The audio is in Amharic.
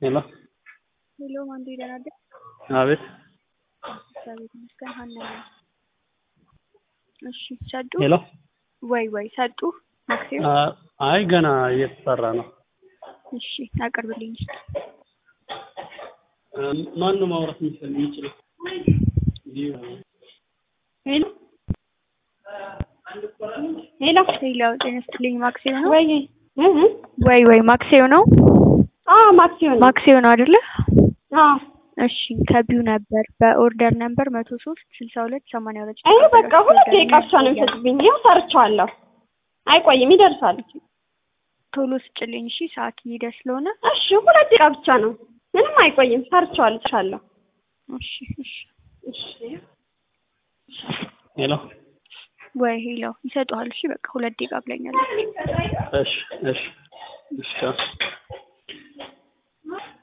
ሄሎ ሄሎ ማንዱ ይደናደ አቤት እግዚአብሔር ይመስገን ሀና ነኝ። እሺ ሰጡ ሄሎ ወይ ወይ ሰጡ ማክሲም አ- አይ ገና እየተሰራ ነው። እሺ አቅርብልኝ እስኪ ማን ነው ማውራት የሚችል የሚችለው? ሄሎ ሄሎ ሄሎ ጤና ይስጥልኝ ማክሲም ነው ወይ እህ ወይ ወይ ማክሲዮ ነው አዎ ማክሲዮን ማክሲዮ ነው አይደለ አዎ እሺ ከቢው ነበር በኦርደር ነበር መቶ ሶስት ስልሳ ሁለት ሰማንያ ሁለት አይ በቃ ሁለት ደቂቃ ብቻ ነው የሚሰጥብኝ ይኸው ሰርቼዋለሁ አይቆይም ይደርሳል ቶሎ ስጭልኝ እሺ ሰዓት እየሄደ ስለሆነ እሺ ሁለት ደቂቃ ብቻ ነው ምንም አይቆይም ሰርቼዋለሁ ጨርሻለሁ እሺ እሺ እሺ ሄሎ ወይ ሄሎ ይሰጡሃል እሺ በቃ ሁለት ደቂቃ ብለኛለች እሺ እሺ እሺ